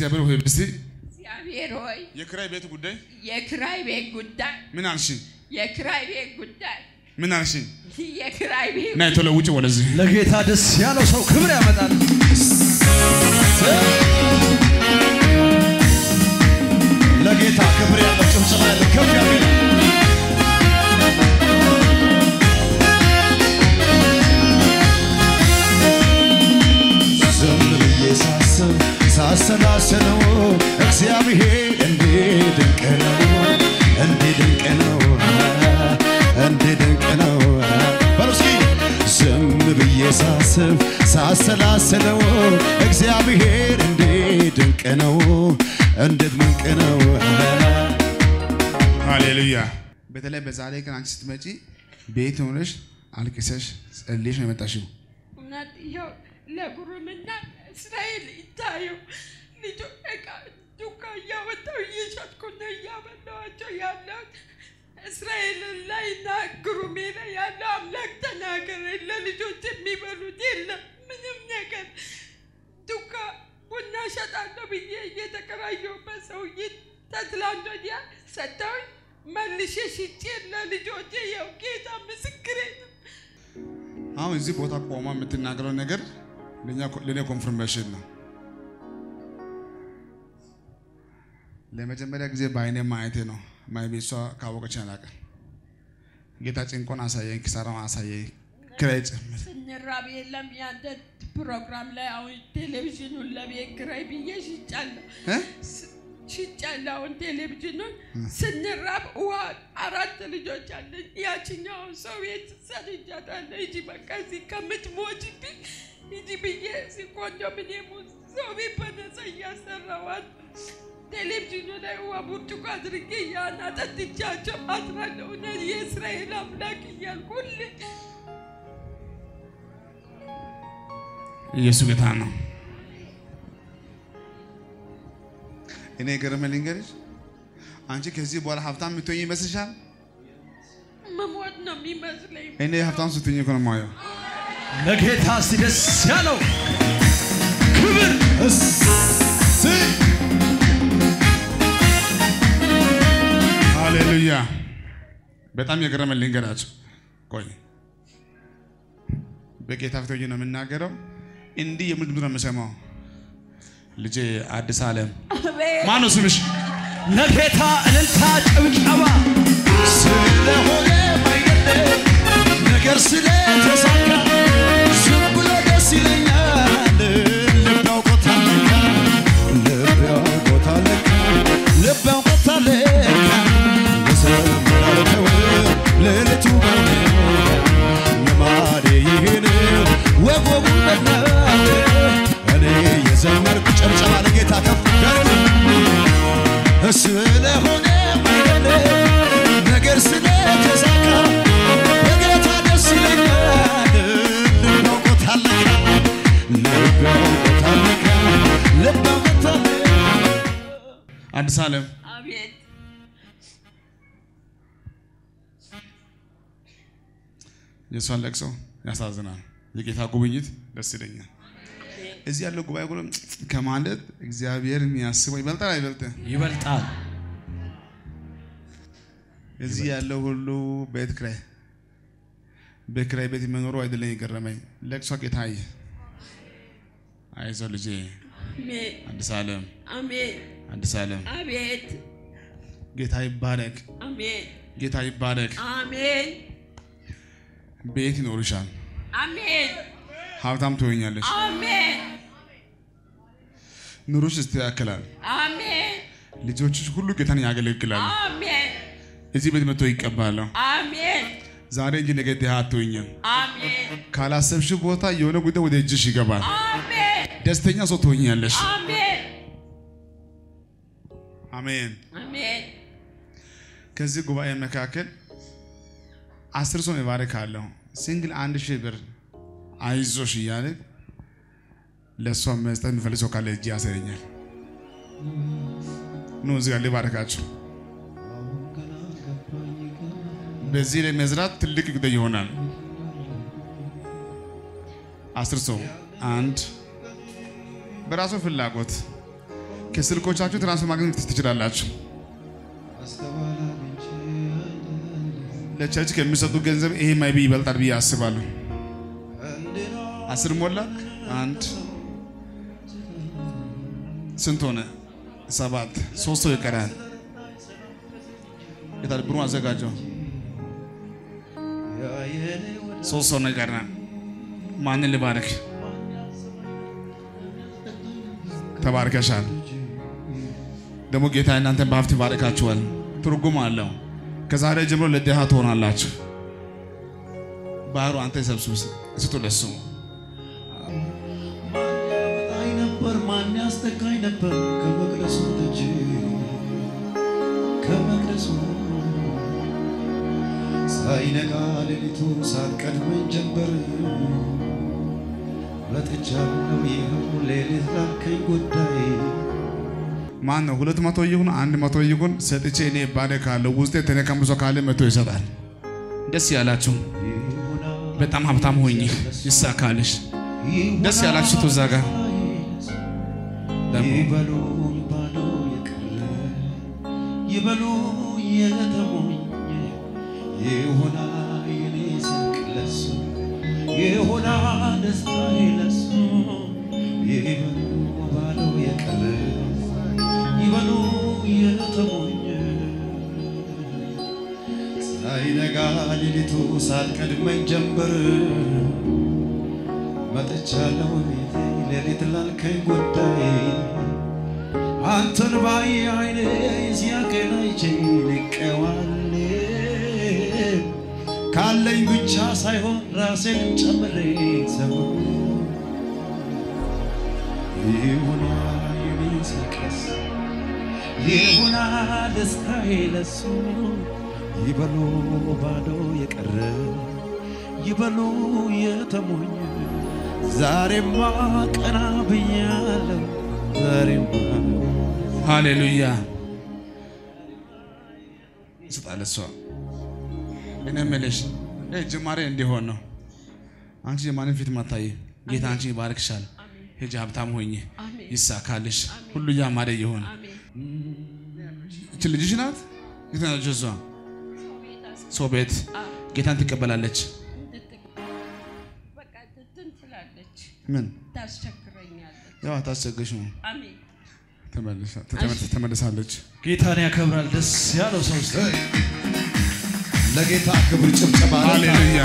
እግዚአብሔር ሆይ እስቲ እግዚአብሔር ሆይ የክራይ ቤት ጉዳይ የክራይ ቤት ጉዳይ ምን አልሽኝ? የክራይ ቤት ጉዳይ ምን አልሽኝ? የክራይ ቤት ና ቶሎ ውጭ ወደዚህ ለጌታ ደስ ያለው ሰው ክብር ያመጣል። ለጌታ ክብር ያለው ጭብጨባ ያለው ከፍ ያለ ዝም ብዬ ሳስብ ሳሰላስለው እግዚአብሔር እንዴት ድንቅ ነው፣ እንዴት ድንቅ ነው፣ እንዴት ድንቅ ነው። በሉ እስኪ ዝም ብዬ ሳስብ ሳሰላስለው እግዚአብሔር እንዴት ድንቅ ነው፣ እንዴት ድንቅ ነው። ሃሌሉያ። በተለይ በዛሬ ቀን አንቺ ስትመጪ ቤት ሆነሽ አልቅሰሽ ጸልየሽ ነው የመጣሽው። እውነት ይኸው ለጉሩምና እስራኤል ይታየው ልጆ እቃ ዱካ እያወጣው እየሸጥኩ ነው እያበላኋቸው ያለሁት። እስራኤልን ላይ እና ጉሩሜ ላይ ያለው አምላክ ተናገረ። ለልጆች የሚበሉት የለም ምንም ነገር ዱካ ቡና ሸጣለሁ ብዬ እየተከራየሁበት ሰውዬ ተትላንት ወዲያ ሰጥተውኝ መልሼ ሽጬ ለልጆቼ ያው ጌታ ምስክሬ ነው። አሁን እዚህ ቦታ ቆማ የምትናገረው ነገር ለእኛ ለእኔ ኮንፍርሜሽን ነው። ለመጀመሪያ ጊዜ በአይኔ ማየቴ ነው። ማይቤሷ ካወቀች አላውቅም። ጌታ ጭንቆን አሳየኝ፣ ኪሳራውን አሳየኝ፣ ክራይ ጭምር ስንራብ የለም ያንተ ፕሮግራም ላይ አሁን ቴሌቪዥኑን ለቤት ኪራይ ብዬ ሽጫለሁ እ? ስ- ሽጫለሁ። አሁን ቴሌቪዥኑን ስንራብ ውሃ አራት ልጆች አለኝ። ያችኛውን ሰው ቤት ሰድጃታለሁ። ሂጂ በቃ እዚህ ከምትሞችብኝ ሂጂ ብዬ እዚህ ኮንዶሚኒየም ውስጥ ሰው ቤት በነፃ እያሰራዋት ቴሌቪዥኑ ላይ ውሃ ብርጭቆ አድርጌ ያን አጠጥቻቸው አድራለሁ። እውነት የእስራኤል አምላክ እያልኩ ሁሌ ኢየሱስ ጌታ ነው። እኔ ገረመ ልንገርሽ፣ አንቺ ከዚህ በኋላ ሀብታም የምትሆኝ ይመስልሻል? መሞት ነው የሚመስለኝ። እኔ ሀብታም ስትሆኝ እኮ ነው የማየው። ለጌታ እስቲ ደስ ያለው ክብር እሰይ ሃሌሉያ። በጣም የገረመ ልንገራችሁ። ቆይ በጌታ ፊት ሆኜ ነው የምናገረው። እንዲህ የሚል ድምፅ ነው የምሰማው። ልጄ አዲስ ዓለም አቤት ማነው ስምሽ? ለጌታ እልልታ ጭብጨባ ስለሆነ አይደለም ነገር ስለተሳካ ዝም ብሎ ደስ ይለኛል ልብ ያውቆታል ለካ ልብ ያውቆታል ለካ ልብ ያውቆታል ለካ የዘመራለው ሌሊቱ በኔ ልማዴ ይህን ወጎቡ በናት እኔ የዘመርኩ ጨብጨባ ለጌታ ከፍ ያለ ስለሆነ አይደለም ነገር ስለተሳካ በጌታ ደስ ይለኛል። ልብ ያውቆታል ለካ ልብ ያውቆታል ለካ ልብ ያውቆታል ለካ አዲስ ዓለም አቤት የእሷን ለቅሶ ያሳዝናል። የጌታ ጉብኝት ደስ ይለኛል። እዚህ ያለው ጉባኤ ሁሉ ከማለት እግዚአብሔር የሚያስበው ይበልጣል አይበልጥም? ይበልጣል። እዚህ ያለው ሁሉ ቤት ክራይ በክራይ ቤት መኖሩ አይደለም የገረመኝ፣ ለቅሶ ጌታዬ፣ አይዞ ልጄ፣ አሜን አዲስ ዓለም አሜን አዲስ ዓለም አቤት ጌታ ይባረክ፣ አሜን ጌታ ይባረክ። አሜን ቤት ይኖርሻል፣ አሜን ሀብታም ትሆኛለሽ፣ አሜን ኑሮሽ ይስተካከላል፣ አሜን ልጆችሽ ሁሉ ጌታን ያገለግላሉ። አሜን እዚህ ቤት መጥቶ ይቀባለሁ። አሜን ዛሬ እንጂ ነገ ድሃ አትሆኝም። አሜን ካላሰብሽ ቦታ የሆነ ጉዳይ ወደ እጅሽ ይገባል። አሜን ደስተኛ ሰው ትሆኛለሽ። አሜን አሜን። አሜን ከዚህ ጉባኤ መካከል አስር ሰው እባርካለሁ። ሲንግል አንድ ሺህ ብር አይዞሽ እያለ ለእሷ መስጠት የሚፈልግ ሰው ካለ እጅ ያሳየኛል። ኑ እዚህ ጋር ልባርካችሁ። በዚህ ላይ መዝራት ትልቅ ጉዳይ ይሆናል። አስር ሰው አንድ በራሱ ፍላጎት ከስልኮቻችሁ ትራንስፈር ማግኘት ትችላላችሁ። አስተዋላ ምንጭ አይደለም ለቸርች ከሚሰጡ ገንዘብ ይሄ ማይቢ ይበልጣል ብዬ አስባለሁ። እንዲኖር አስር ሞላ አንድ ስንት ሆነ? ሰባት ሶስት ሰው ይቀራል። የታል ብሩ አዘጋጀው። ያየኔ ወደ ሶስት ሰው ነው ይቀራል። ማንን ልባርክ? ተባርከሻል። ደግሞ ጌታ እናንተን በሀብት ይባርካችኋል። ትርጉም አለው። ከዛሬ ጀምሮ ለድሃ ትሆናላችሁ። ባህሩ አንተ ሰብስብ ስጡ ለሱ ማን ያመጣኝ ነበር? ማን ያስጠጋኝ ነበር? ከመቅደሱ ደጅ ከመቅደሱ ሳይነጋ ሌሊቱ ሳትቀድመኝ ጀንበር መጥቻለሁ ይኸው ሌሊት ላልከኝ ጉዳይ ማን ነው? ሁለት መቶ ይሁን አንድ መቶ ይሁን ሰጥቼ እኔ ባረካለሁ። ውስጤ ተነቀምሶ ካለ መቶ ይሰጣል። ደስ ያላችሁ ይሁና በጣም ሀብታም ሆኝ ይሳካልሽ። ደስ ያላችሁ እዛ ጋር ደግሞ ይበሉ ባዶ የቀረ ይበሉ የተሞኘ ይሁና የኔ ሳቅ ለሱ ይሁና ደስታዬ ለሱ ይበሉ ባዶ የቀረ ይበሉ የተሞኘ ሳይነጋ ሌሊቱ ሳትቀድመኝ ጀንበር መጥቻለሁ ቤቴ ሌሊት ላልከኝ ጉዳይ አንተን ባየ አይኔ ሲያቀን አይቼ ንቄዋል ካለኝ ብቻ ሳይሆን ራሴንም ጨምሬ ሰው ይሁና የኔ ሳቅስ ይሁና ደስታዬ ለሱ ይበሉ ባዶ የቀረ ይበሉ የተሞኘ ዛሬማ ቀና ብያለሁ ዛሬማ ሃሌሉያ ይሰጣል። እሷ እኔ የምልሽ ይህ ጅማሬ እንዲሆን ነው። አንቺ የማንም ፊት ማታይ ጌታ አንቺ ይባርክሻል። ሂጂ ሀብታም ሆኝ አሜን። ይሳካልሽ። ሁሉ ያማረ ይሆን። አሜን። እች ልጅሽ ናት። የት ናት እሷ? ሰው ቤት አስ- ሰው ቤት አዎ፣ ጌታን ትቀበላለች። እንድትቅ- በቃ እንትን ትላለች፣ ምን ታስቸግረኛለች። ያው አታስቸግርሽ ነው። አሜን። ተመልሳ- ተመልሳ- ተመልሳለች። ጌታን ያከብራል። ደስ ያለው ሰው ውስጥ ለጌታ ክብር ጭብጨባ ሃሌሉያ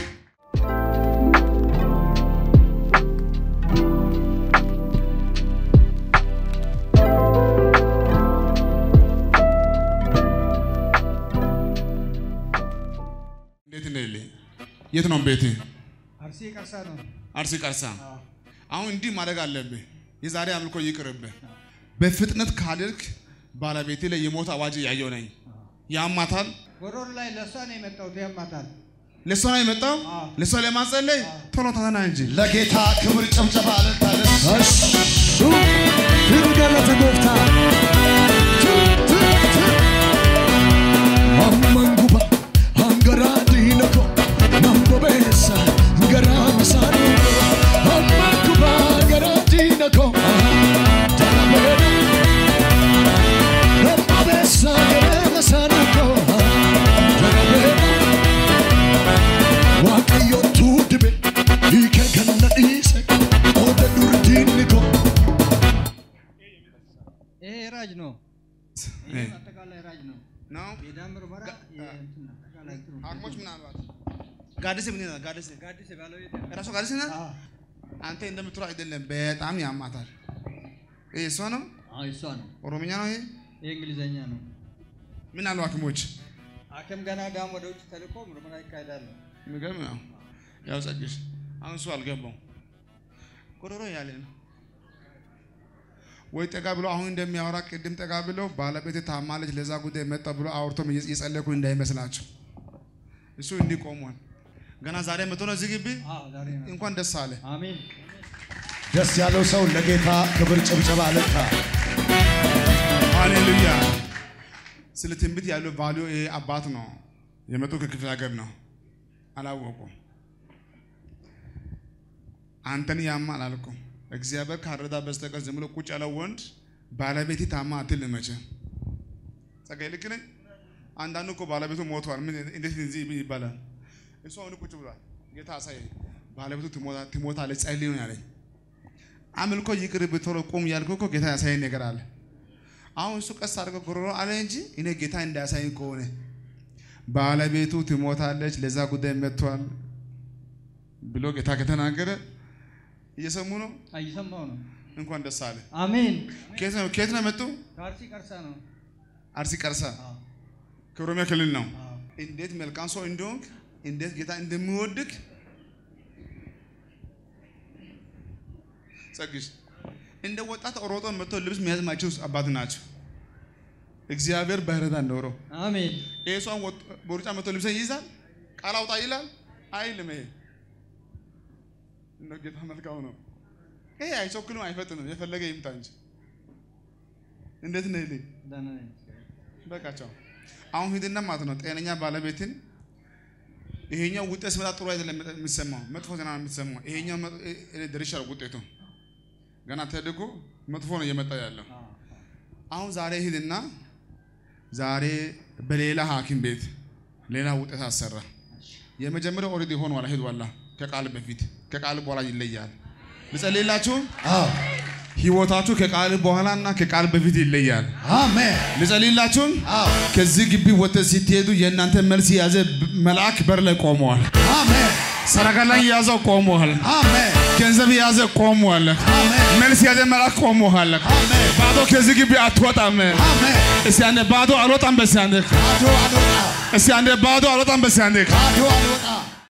እንዴት ነህ? ልኝ የት ነው ቤት? አርሲ ቀርሳ ነው። አርሲ ቀርሳ። አሁን እንዲህ ማድረግ አለብህ። የዛሬ አምልኮ ይቅርብህ። በፍጥነት ካልክ ባለቤቴ ላይ የሞት አዋጅ ያየው ነኝ። ያማታል። ጎሮሮ ላይ ለእሷ ነው የመጣሁት። ያማታል። ለእሷ ነው የመጣው። አዎ። ለእሷ ለማጸለይ ቶሎ ተና እንጂ ለጌታ ክብር ጭብጨባ ለታደስ Firgalata goofta. Amman guba hangaraa diina ko nan bobeessa garaa isaanii amman guba garaa diina ko jalabeera nan bobeessa garaa isaanii ko jalabeera waaqayyotu dibe hiika ganna dhiise qooda durdiinni ko. ይሄ ራጅ ነው። እ፣ አጠቃላይ ራጅ ነው። ነው የዳም ምርመራ የእንትን አጠቃላይ እንትኑ ሐኪሞች ምናልባት ጋድሴ ምን ይላል? ጋድሴ ጋዲስ ባለቤት ራሱ ጋድሴ ናት። አዎ፣ አንተ እንደምትለው አይደለም፣ በጣም ያማታል። ይሄ እሷ ነው፣ አዎ፣ እሷ ነው። ኦሮምኛ ነው። ይሄ ይሄ እንግሊዘኛ ነው። ምን አሉ ሐኪሞች? ሐኪም ገና ዳም ወደ ውጭ ተልኮ ምርመራ ይካሄዳል። የሚገርም ነው። ያው ጸግሽ አሁን እሱ አልገባው ጎሮሮ ያለ ነው ወይ ጠጋ ብሎ አሁን እንደሚያወራ ቅድም ጠጋ ብሎ ባለቤት ታማለች ለዛ ጉዳይ መጣ ብሎ አውርቶም እየጸለኩ እንዳይመስላቸው እሱ እንዲህ ቆሟል። ገና ዛሬ መቶ ነው እዚህ ግቢ። አዎ፣ ዛሬ ነው። እንኳን ደስ አለ። አሜን። ደስ ያለው ሰው ለጌታ ክብር ጭብጨባ ለታ ሃሌሉያ። ስለ ትንቢት ያለው ቫሊዮ ይሄ አባት ነው የመጡ ከክፍለ ሀገር ነው አላወቁም። አንተን ያማል አልኩም። እግዚአብሔር ካረዳ በስተቀር ዝም ብሎ ቁጭ ያለው ወንድ ባለቤቴ ታማ አትልም መቼም ጸጋዬ ልክ ነኝ። አንዳንዱ እኮ ባለቤቱ ሞቷል። ምን እንዴት እዚህ ይባላል? እሱ አሁን ቁጭ ብሏል። ጌታ አሳየኝ። ባለቤቱ ትሞታ- ትሞታለች ጸልይ ነው ያለኝ። አምልኮ ይቅር ብትሮ ቁም ያልኩ እኮ ጌታ ያሳየኝ ነገር አለ። አሁን እሱ ቀስ አድርገው ጉሮሮ አለ እንጂ እኔ ጌታ እንዳያሳየኝ ከሆነ ባለቤቱ ትሞታለች፣ ለዛ ጉዳይ መጥቷል ብሎ ጌታ ከተናገረ እየሰሙ ነው። እየሰማሁ ነው። እንኳን ደስ አለ። አሜን። ከየት ነው ከየት ነው መጡ? ከአርሲ ቀርሳ ነው። አርሲ ቀርሳ አዎ፣ ከኦሮሚያ ክልል ነው። አዎ። እንዴት መልካም ሰው እንደሆንክ እንዴት ጌታ እንደሚወድክ ጸግሽ እንደ ወጣት ሮጦ መጥቶ ልብስ መያዝ ማይችሉ አባት ናቸው። እግዚአብሔር በህረታ ኖሮ አሜን። ይሄ ሰው በሩጫ መጥቶ ልብስ ይይዛል፣ ቃል አውጣ ይላል አይልም። ይሄ እንደ ጌታ መልካም ነው። ይሄ አይቸኩልም፣ አይፈጥንም። የፈለገ ይምጣ እንጂ እንዴት ነህ ይልኝ ደህና ነኝ። በቃቸው አሁን ሂድና ማለት ነው ጤነኛ ባለቤትን ይሄኛው ውጤት ሲመጣ ጥሩ አይደለም የሚሰማው መጥፎ ዜና ነው የምትሰማው። ይሄኛው መጥ- እኔ ደርሻለሁ ውጤቱ ገና ተደጎ መጥፎ ነው እየመጣ ያለው። አዎ፣ አሁን ዛሬ ሂድና ዛሬ በሌላ ሐኪም ቤት ሌላ ውጤት አሰራ። የመጀመሪያው ኦልሬዲ ሆኗል፣ ሄዷላ ከቃል በፊት ከቃል በኋላ ይለያል። ልጸልይላችሁ አዎ ህይወታችሁ ከቃል በኋላና ከቃል በፊት ይለያል። አሜን ልጸልይላችሁ አዎ ከዚህ ግቢ ወጥተህ ስትሄዱ የእናንተ መልስ የያዘ ብ- መልአክ በር ላይ ቆመዋል። አሜን ሰረገላ የያዘው ቆመዋል። አሜን ገንዘብ የያዘ ቆመዋል። አሜን መልስ የያዘ መልአክ ቆመዋል። አሜን ባዶ ከዚህ ግቢ አትወጣም። አሜን እስቲ አንዴ ባዶ አልወጣም። በሲ አንዴ ባዶ አልወጣ እስቲ አንዴ ባዶ አልወጣም። በሲ አንዴ ባዶ አልወጣ